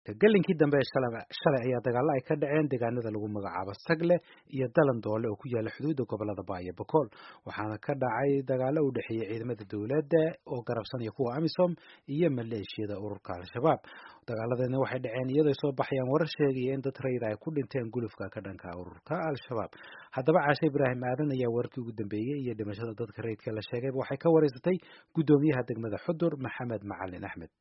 galinkii dambe shalay ayaa dagaalo ay ka dhaceen deegaanada lagu magacaabo sagle iyo dalan doole oo ku yaala xuduudda gobolada baa iyo bokool waxaana ka dhacay dagaalo u dhexeeyey ciidamada dowladda oo garabsanaya kuwa amisom iyo maleeshiyada ururka al-shabaab dagaaladani waxay dhaceen iyadoo soo baxayaan warar sheegaya in dad rayid ay ku dhinteen gulufka ka dhanka ururka al-shabaab haddaba caashe ibraahim aadan ayaa wararkii ugu dambeeyey iyo dhimashada dadka rayidka la sheegayba waxay ka wareysatay guddoomiyaha degmada xudur maxamed macalin axmed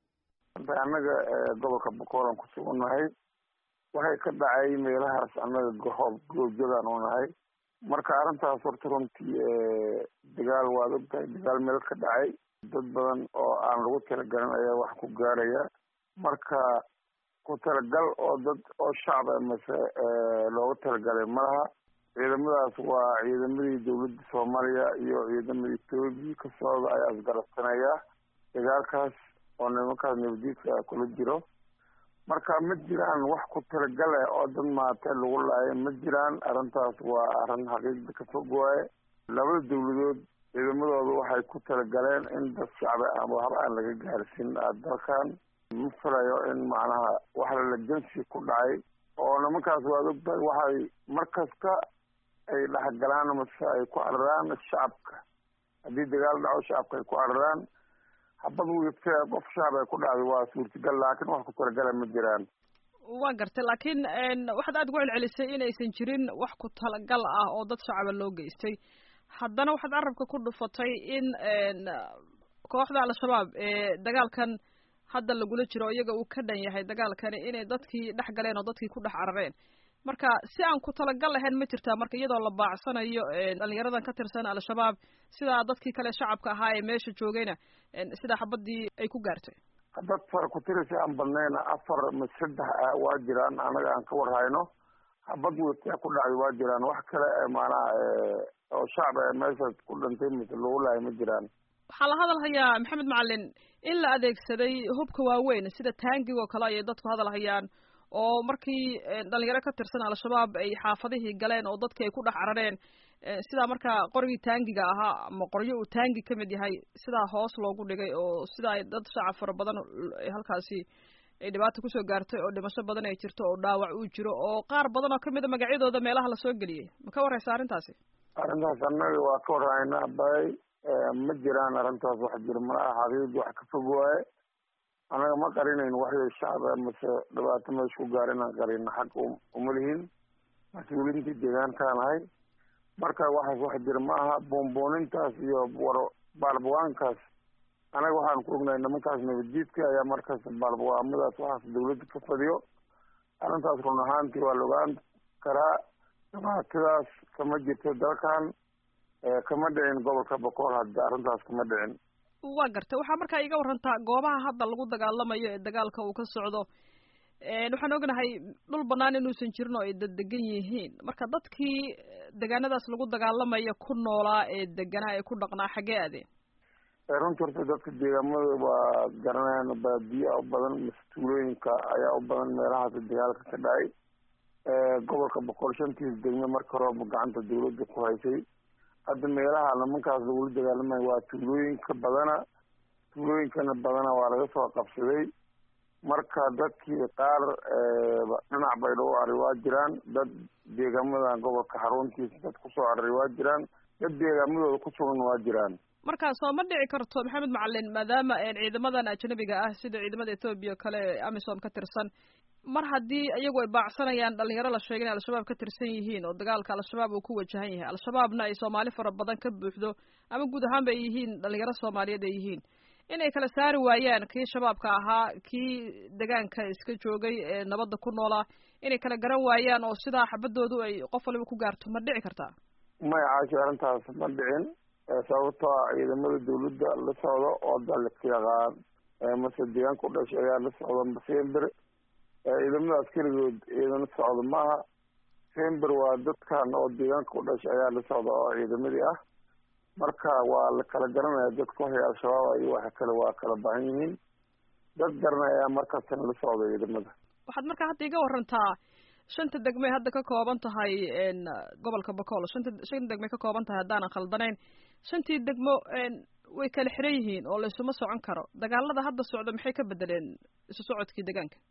annaga gobolka boqoolan ku sugannahay waxay ka dhacay meelahaas annaga gohoob goobjadan u nahay marka arrintaas horta runtii dagaal waad ogtahay dagaal meel ka dhacay dad badan oo aan lagu talagalin ayaa wax ku gaaraya marka ku talagal oo dad oo shacba mase loogu talagalay malaha ciidamadaas waa ciidamadii dowladda soomaaliya iyo ciidamada etoobiya ka socda ayaa isgarabsanaya dagaalkaas oo nimankaas nabadiidka kula jiro marka ma jiraan wax ku talagale oo dad maate lagu laayo ma jiraan arrintaas waa arrin xaqiiqda ka fog waaye labada dowladood ciidamadooda waxay ku talagaleen in dad shacbi ama waxba aan laga gaarsin dalkan ma filayo in macnaha wax lalajansi ku dhacay oo nimankaas waad ogtahay waxay mar kasta ay dhexgalaan mase ay ku cararaan shacabka haddii dagaal dhaco shacabka ay ku cararaan habad wigta qof shacab ay ku dhacday waa suurtagal laakiin wax ku talagala ma jiraan waa gartay laakiin waxaad aada ugu celcelisay inaysan jirin wax ku talagal ah oo dad shacaba loo geystay haddana waxaad carabka ku dhufatay in kooxda al-shabaab ee dagaalkan hadda lagula jiro iyaga uu ka dhan yahay dagaalkani inay dadkii dhex galeen oo dadkii ku dhex carareen marka si aan ku talagal lahayn ma jirtaa marka iyadoo la baacsanayo dhalinyaradan ka tirsan al-shabaab sidaa dadkii kale shacabka ahaa ee meesha joogayna sidaa xabadii ay ku gaartay dad fara ku tirisi aan badnayna afar ma saddex waa jiraan anaga aan ka warhayno habad wata ku dhacday waa jiraan wax kale maanaha oo shacab ee meeshaas ku dhintay mise lagu lahay ma jiraan waxaa la hadal hayaa maxamed macalin in la adeegsaday hubka waaweyn sida taangig oo kale ayay dadku hadal hayaan oo markii dhalinyaro ka tirsan al-shabaab ay xaafadihii galeen oo dadkii ay ku dhex carareen sidaa markaa qorigii taangiga ahaa ama qoryo uu taangi ka mid yahay sidaa hoos loogu dhigay oo sidaa ay dad shacab fara badan halkaasi ay dhibaata kusoo gaartay oo dhimasho badan ay jirto oo dhaawac uu jiro oo qaar badan oo kamid a magacyadooda meelaha lasoo geliyey ma ka warreysa arrintaasi arrintaas annaga waa ka warhaynaa bay ma jiraan arrintaas wax jiro malaha xaqiiqdi wax ka fog waaye annaga ma qarinayn waxyo shacaba mase dhibaato meesha ku gaar inaan qarino xag uma lihin mas-uuliintii deegaankaan ahay marka waxaas wax jira ma aha boonboonintaas iyo war baalbawaankaas anaga waxaan ku ognahay nimankaas nabadjiidka ayaa markaas baalbawaamadaas waxaas dawladda ka fadiyo arrintaas run ahaantii waa la ogaan karaa dhibaatadaas kama jirto dalkan kama dhicin gobolka bokool hadda arrintaas kama dhicin waa gartay waxaa markaa iga warantaa goobaha hadda lagu dagaalamayo ee dagaalka uu ka socdo waxaan ognahay dhul banaan inuusan jirin oo ay daddegan yihiin marka dadkii degaanadaas lagu dagaalamaya ku noolaa ee deganaa ee ku dhaqnaa xaggee adeen runtii horta dadka deegaamada waa garanayaan baadiyaa u badan mase tuulooyinka ayaa u badan meelahaas dagaalka ka dhacay gobolka boqol shantiis degme marka horeba gacanta dawladda ku haysay hadda meelaha nimankaas lagula dagaalamayo waa tuulooyinka badana tuulooyinkana badana waa laga soo qabsaday marka dadkii qaar dhinac baydha u aray waa jiraan dad deegaamadan gobolka xaruntiisa dad kusoo araray waa jiraan dad deegaamadooda ku sugan waa jiraan marka soo ma dhici karto maxamed macalin maadaama ciidamadan ajnabiga ah sida ciidamada ethoobiya kale ee amisom ka tirsan mar haddii iyagu ay baacsanayaan dhalinyaro la sheegay inay al-shabaab ka tirsan yihiin oo dagaalka al-shabaab uu ku wajahan yahay al-shabaabna ay soomaali fara badan ka buuxdo ama guud ahaanba ay yihiin dhalinyaro soomaaliyeed ay yihiin inay kala saari waayaan kii shabaabka ahaa kii degaanka iska joogay ee nabadda ku noolaa inay kala garan waayaan oo sidaa xabadoodu ay qof waliba ku gaarto ma dhici kartaa maya caashi arrintaas ma dhicin sababtoo a ciidamada dawladda la socdo oo dalka yaqaan mase deegaanka u dhashay ayaa la socda sember ciidamada askarigood ciidana socda maaha sember waa dadkan oo deegaanka u dhashay ayaa la socda oo ciidamadii ah marka waa la kala garanaya dadka waxay al-shabaab iyo waxa kale waa kala baahan yihiin dad garanaya markaasna la socda ciidamada waxaad markaa hadda iga warantaa shanta degmay hadda ka kooban tahay gobolka bocool shanta shan degmay ka kooban tahay haddaanan khaldanayn shantii degmo way kala xiran yihiin oo laysuma socon karo dagaalada hadda socda maxay ka bedeleen isu socodkii deegaanka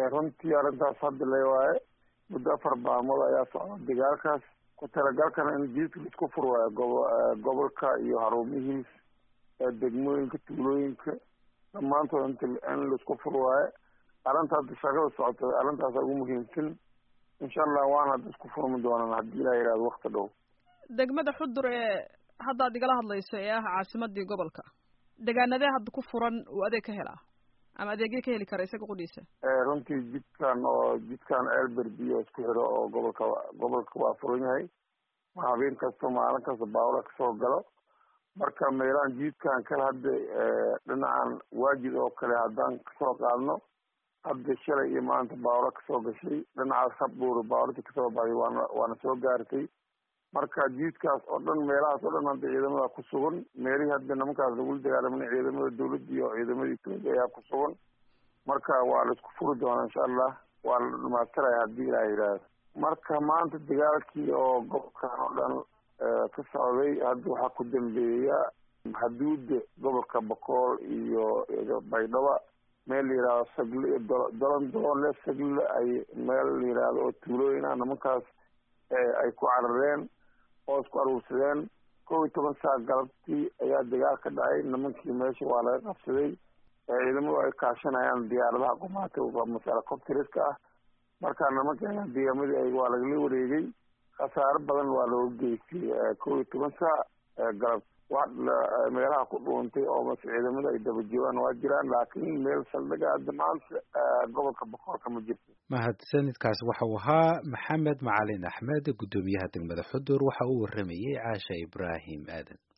runtii arrintaas hadda le waaye muddo afar baamood ayaa socda dagaalkaas ku talagalkana in jiidka laisku fur waayo gobo gobolka iyo haruumihiis degmooyinka tuulooyinka dhammaantood int in laisku fur waayo arrinta hadda shaqada socota arrintaasa ugu muhiimsan insha allah waana hadda isku furmi doonaan haddii ilah yihahdo wakti dhow degmada xudur ee haddaad igala hadlayso ee ah caasimadii gobolka degaanadee hadda ku furan uu adeeg ka helaa ama adeegyo ka heli kara isaga qudhiisa runtii jidkan oo jidkan elberbiyo isku xiro oo gobolka gobolka waa furan yahay ma habeen kasta maalin kasta baawla kasoo galo marka meelahan jidkan kale hadda dhinacan waajid oo kale haddaan kasoo qaadno hadda shalay iyo maanta baawla kasoo gashay dhinacaas habdhuur baawlati kasoo baxday waana waana soo gaartay marka jiidkaas oo dhan meelahaas oo dhan hadda ciidamada ku sugan meelihii hadda nimankaas lagula dagaalamana ciidamada dawladda iyo ciidamada etoobiya ayaa ku sugan marka waa la isku furi doonaa insha allah waa la dhamaystiraya haddii ilaah yidhaahdo marka maanta dagaalkii oo gobolkan oo dhan ka socday hadda waxaa ku dambeeya xuduuda gobolka bakool iyo baydhaba meel la yihahdo sagle dolan doonle sagle ay meel la yihahdo oo tuulooyin ah nimankaas ay ku carareen oo isku aruursadeen kow iyo toban saa galabtii ayaa dagaal ka dhacay nimankii meesha waa laga qabsaday ciidamadu ay kaashanayaan diyaaradaha qumaata masalacopteriska ah marka nimanka deegamadii waa lagala wareegay khasaaro badan waa looga geystay kow iyo toban saa galab wa meelaha ku dhuuntay oo mase ciidamada ay daba joogaan waa jiraan laakiin meel saldhiga hadda maanta gobolka boqorka ma jirto mahadsanidkaas waxa uu ahaa maxamed macalin axmed guddoomiyaha degmada xudur waxa uu waramayey caasha ibraahim aadan